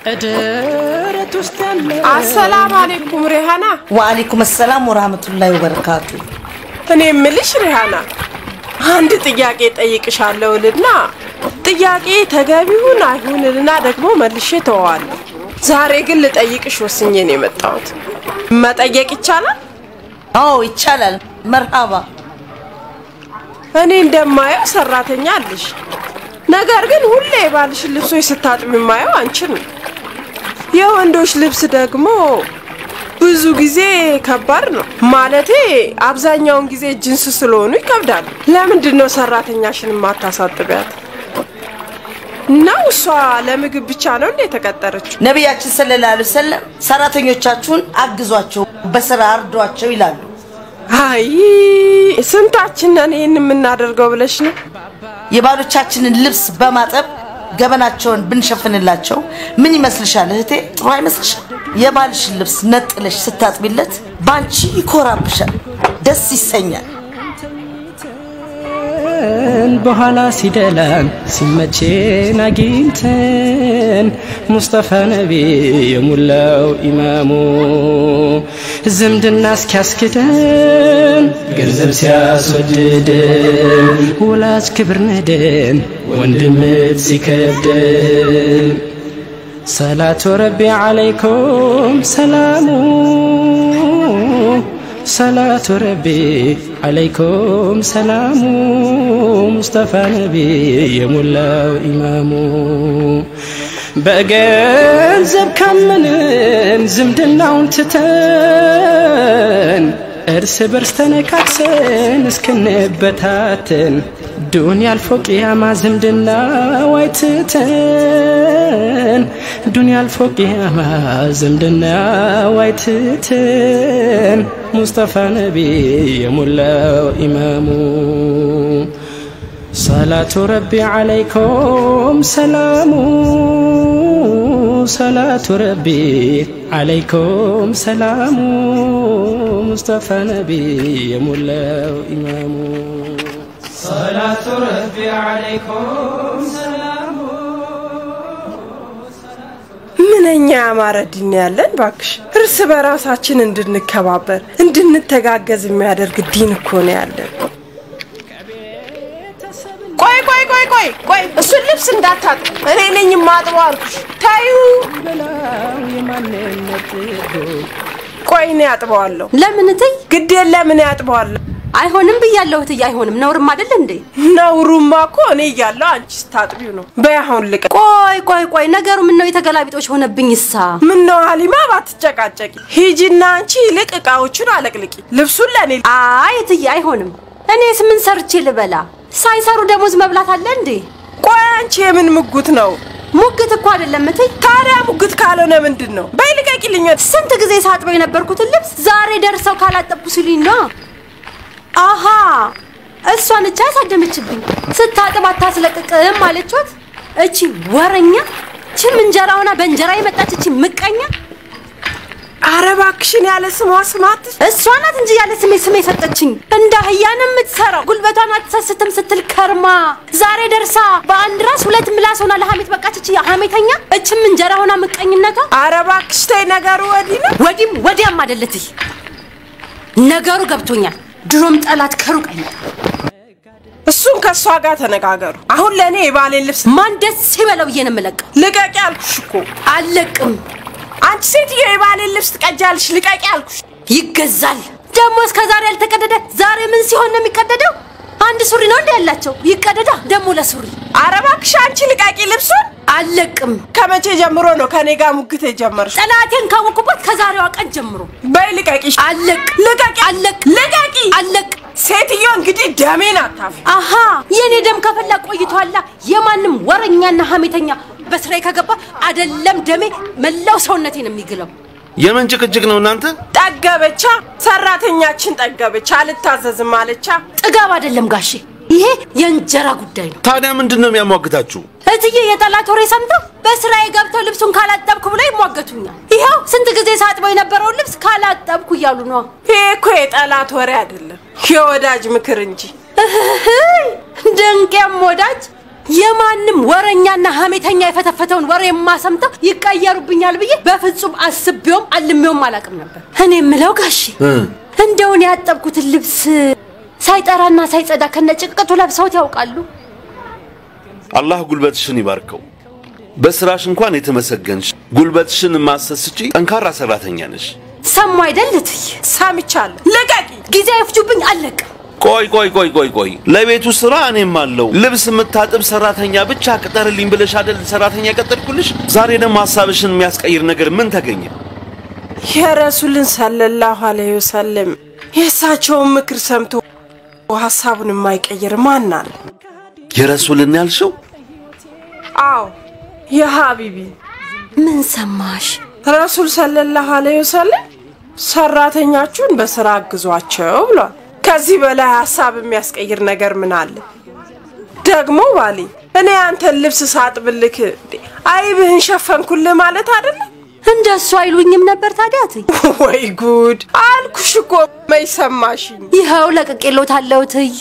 ደረት ውስጥ ያለ አሰላም አሌይኩም ሪሃና። ወአለይኩም ሰላም ወራህመቱላሂ ወበረካቱ። እኔ የምልሽ ሪሃና አንድ ጥያቄ ጠይቅሻለሁ ልና ጥያቄ ተገቢውን አይሁንልና ደግሞ መልሼ ተወዋለሁ። ዛሬ ግን ልጠይቅሽ ወስኜ ነው የመጣሁት። መጠየቅ ይቻላል? አዎ ይቻላል። መርሃባ። እኔ እንደማየው ሰራተኛ አለሽ፣ ነገር ግን ሁሌ የባልሽን ልብሶች ስታጥቢ የማየው አንቺን ነው። የወንዶች ልብስ ደግሞ ብዙ ጊዜ ከባድ ነው። ማለቴ አብዛኛውን ጊዜ ጅንስ ስለሆኑ ይከብዳሉ። ለምንድን ነው ሰራተኛሽን የማታሳጥቢያት? ነው እሷ ለምግብ ብቻ ነው እንደ የተቀጠረችው? ነቢያችን ሰለላሁ ዐለይሂ ወሰለም ሰራተኞቻችሁን አግዟቸው፣ በስራ አርዷቸው ይላሉ። አይ ስንታችን ነን ይህን የምናደርገው ብለሽ ነው? የባሎቻችንን ልብስ በማጠብ ገበናቸውን ብንሸፍንላቸው ምን ይመስልሻል እህቴ? ጥሩ አይመስልሻል? የባልሽን ልብስ ነጥለሽ ስታጥቢለት ባንቺ ይኮራብሻል፣ ደስ ይሰኛል። በኋላ ሲደላን ሲመቼን አግኝተን ሙስጠፋ ነቢ የሙላው ኢማሙ ዝምድና እስኪያስክደን ገንዘብ ሲያስወድደን ወላጅ ክብር ነደን ወንድምት ሲከብደን ሰላቱ ረቢ ዓለይኩም ሰላሙ ሰላቱ ረቢ ዓለይኩም ሰላሙ ሙስጠፋ ነቢ የሞላው ኢማሙ በገንዘብ ካመንን ዝምድናውን ትተን እርስ በርስ ተነካክሰን እስክንበታትን ዱንያ አልፎ ቅያማ ዝምድና ዋይትተን ዱንያ አልፎ ቅያማ ዝምድና ዋይትተን ሙስጠፋ ነቢ የሞላው ኢማሙ ሰላቱ ረቢ ዓለይኩም ሰላሙ ሰላቱ ረቢ ዓለይኩም ሰላሙ ሙስጠፋ ነቢ የሞላው ኢማሙ ሰላቱ ረቢ ዓለይኩም ሰላሙ ምንኛ ያማረ ዲን ያለን ባክሽ። እርስ በራሳችን እንድንከባበር እንድንተጋገዝ የሚያደርግ ዲን እኮ ነው ያለን። ቆይ ቆይ ቆይ ቆይ ቆይ እሱን ልብስ እንዳታጥ እኔ ነኝ የማጥበው አልኩሽ። ታዩ በላው የማንነት ጥጎ ቆይ እኔ አጥበዋለሁ። ለምን እትይ? ግድ የለም እኔ አጥበዋለሁ። አይሆንም ብያለሁ እትዬ፣ አይሆንም። ነውርም አይደል እንዴ? ነውሩማ እኮ እኔ እያለሁ አንቺ ስታጥቢው ነው። በይ አሁን ልቀ ቆይ ቆይ ቆይ፣ ነገሩ ምን ነው የተገላቢጦች ሆነብኝ? እሳ ምን ነው ሀሊማ ባትጨቃጨቂ፣ ሂጂና አንቺ ይልቅ እቃዎቹን አለቅልቂ። ልብሱን ለእኔ አይ እትዬ፣ አይሆንም። እኔስ ምን ሰርቼ ልበላ? ሳይሰሩ ደሞዝ መብላት አለ እንዴ? ቆይ አንቺ የምን ምጉት ነው? ሙግት እኮ አይደለም እትይ። ታዲያ ሙግት ካልሆነ ምንድን ነው? በይ ልቀቂልኝ። ስንት ጊዜ ሳጥበው የነበርኩትን ልብስ ዛሬ ደርሰው ካላጠብኩ ሲሉኝ ነው። አሃ እሷን እቻ ያሳደመችብኝ። ስታጥብ አታስለቅቅም አለችት። እቺ ወረኛ፣ ችም እንጀራውና በእንጀራ የመጣች እቺ ምቀኛ አረ እባክሽን ያለ ስሟ ስማት። እሷ ናት እንጂ ያለ ስሜ ስሜ የሰጠችኝ። እንደ አህያን የምትሰራው ጉልበቷን አትሰስትም ስትል ከርማ ዛሬ ደርሳ በአንድ ራስ ሁለት ምላስ ሆና ለሐሜት በቃች። እቺ ሐሜተኛ እችም እንጀራ ሆና ምቀኝነቷ አረ እባክሽ ተይ፣ ነገሩ ወዲህ ነው። ወዲም ወዲያም አይደለትይ። ነገሩ ገብቶኛል። ድሮም ጠላት ከሩቅ አይመጣም። እሱን ከእሷ ጋር ተነጋገሩ። አሁን ለእኔ የባሌን ልብስ ማን ደስ ይበለው ብዬ ነው የምለቀው። ልቀቂ አልኩሽ እኮ። አልለቅም። አንቺ ሴትዮ የባሌን ልብስ ትቀጃለሽ። ልቀቂ አልኩሽ። ይገዛል ደግሞ እስከ ዛሬ ያልተቀደደ ዛሬ ምን ሲሆን ነው የሚቀደደው? አንድ ሱሪ ነው እንደ ያላቸው ይቀደዳ ደግሞ ለሱሪ አረ እባክሽ አንቺ ልቀቂ ልብሱን። አልለቅም። ከመቼ ጀምሮ ነው ከኔ ጋር ሙግት የጀመርሽ? ጠላቴን ካወኩበት ከዛሬዋ ቀን ጀምሮ በይ ልቀቂ። አለቅ ልቀቂ አለቅ ልቀቂ። አለቅ ሴትዮ እንግዲህ ደሜን አታፊ። አሃ የኔ ደም ከፈላ ቆይቷላ። የማንም ወረኛና ሀሜተኛ በስራዬ ከገባ አደለም ደሜ መላው ሰውነቴን የሚግለው። የምን ጭቅጭቅ ነው እናንተ? ጠገበቻ፣ ሰራተኛችን ጠገበች፣ አልታዘዝም አለቻ። ጥጋብ አይደለም ጋሼ፣ ይሄ የእንጀራ ጉዳይ ነው። ታዲያ ምንድን ነው የሚያሟግታችሁ? እትዬ የጠላት ወሬ ሰምተው በስራዬ ገብተው ልብሱን ካላጠብኩ ብለው ይሟገቱኛል። ይኸው ስንት ጊዜ ሳጥበው የነበረውን ልብስ ካላጠብኩ እያሉ ነው። ይሄ እኮ የጠላት ወሬ አይደለም፣ የወዳጅ ምክር እንጂ። እህህይ፣ ድንቄም ወዳጅ የማንም ወረኛና ሀሜተኛ የፈተፈተውን ወሬ የማሰምተው ይቀየሩብኛል ብዬ በፍጹም አስቤውም አልሜውም አላውቅም ነበር። እኔ የምለው ጋሼ እንደውን ያጠብኩትን ልብስ ሳይጠራና ሳይጸዳ ከነጭቅጡ ለብሰውት ያውቃሉ? አላህ ጉልበትሽን ይባርከው። በስራሽ እንኳን የተመሰገንሽ፣ ጉልበትሽን ማሰስቺ ጠንካራ ሰራተኛ ነሽ። ሰሙ አይደል እትዬ? ሰምቻለሁ። ልቀቂ። ጊዜ አይፍጁብኝ፣ አለቅም። ቆይ ቆይ ቆይ ቆይ ቆይ ለቤቱ ስራ እኔም አለው። ልብስ የምታጥብ ሰራተኛ ብቻ ቅጠርልኝ ብለሽ አይደል ሰራተኛ ቀጠርኩልሽ? ዛሬ ደግሞ ሀሳብሽን የሚያስቀይር ነገር ምን ተገኘ? የረሱልን ሰለላሁ ዐለይሂ ወሰለም የእሳቸውን ምክር ሰምቶ ሀሳቡን የማይቀይር ማን አለ? የረሱልን ያልሽው አዎ የሀቢቢ ምን ሰማሽ? ረሱል ሰለላሁ ዐለይሂ ወሰለም ሰራተኛችሁን በስራ አግዟቸው ብሏል። ከዚህ በላይ ሀሳብ የሚያስቀይር ነገር ምን አለ? ደግሞ ባሌ እኔ አንተን ልብስ ሳጥብልክ አይብህን ሸፈንኩልህ ማለት አይደለም? እንደሱ አይሉኝም ነበር ታዲያ እትዬ? ወይ ጉድ አልኩሽ እኮ መች ሰማሽኝ? ይኸው ለቅቄሎታለሁ እትዬ።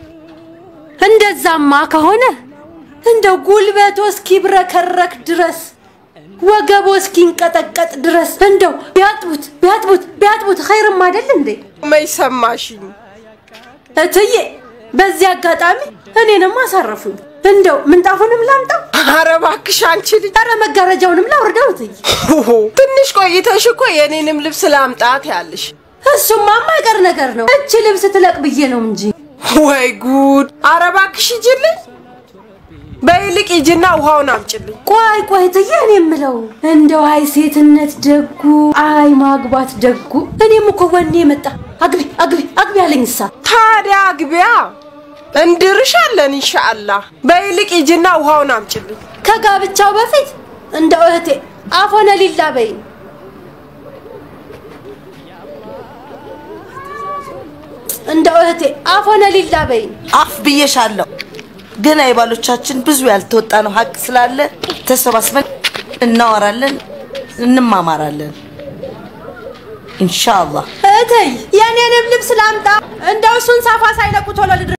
እንደዛማ ከሆነ እንደው ጉልበቶ እስኪብረከረክ ድረስ ወገቦ እስኪንቀጠቀጥ ድረስ እንደው ቢያጥቡት ቢያጥቡት ቢያጥቡት ኸይርም አይደል እንዴ? መች ሰማሽኝ? እትዬ በዚህ አጋጣሚ እኔንም አሳረፉኝ። እንደው ምንጣፉንም ላምጣው፣ ኧረ እባክሽ አንቺ ልጅ ኧረ መጋረጃውንም ላውርደው እትዬ። ትንሽ ቆይተሽ እኮ የኔንም ልብስ ላምጣት ያልሽ። እሱማ የማይቀር ነገር ነው። እች ልብስ ትለቅ ብዬ ነው እንጂ ወይ ጉድ! ኧረ እባክሽ ሂጂልኝ። በይልቅ ሂጂና ውሃውን አምጪልኝ። ቆይ ቆይ እትዬ፣ እኔ የምለው እንደው አይ ሴትነት ደጉ፣ አይ ማግባት ደጉ። እኔም እኮ ወኔ የመጣ አግቢ አግቢ አግቢ አለኝ እሳ ታዲያ አግቢያ እንድርሻለን ኢንሻአላህ። በይልቅ ሂጂና ውሃውን አምጪልኝ። ከጋብቻው በፊት እንደው እህቴ አፎነ ሊላ በይ እንደው እህቴ አፎነ ሊላ በይ አፍ ብዬሻለሁ። ግን አይባሎቻችን ብዙ ያልተወጣ ነው ሀቅ ስላለ ተሰባስበን እናወራለን፣ እንማማራለን ኢንሻአላህ። እህቴ የኔንም ልብስ ላምጣ እንደው እሱን ሳፋ ሳይለቁ ቶሎ ልድረስ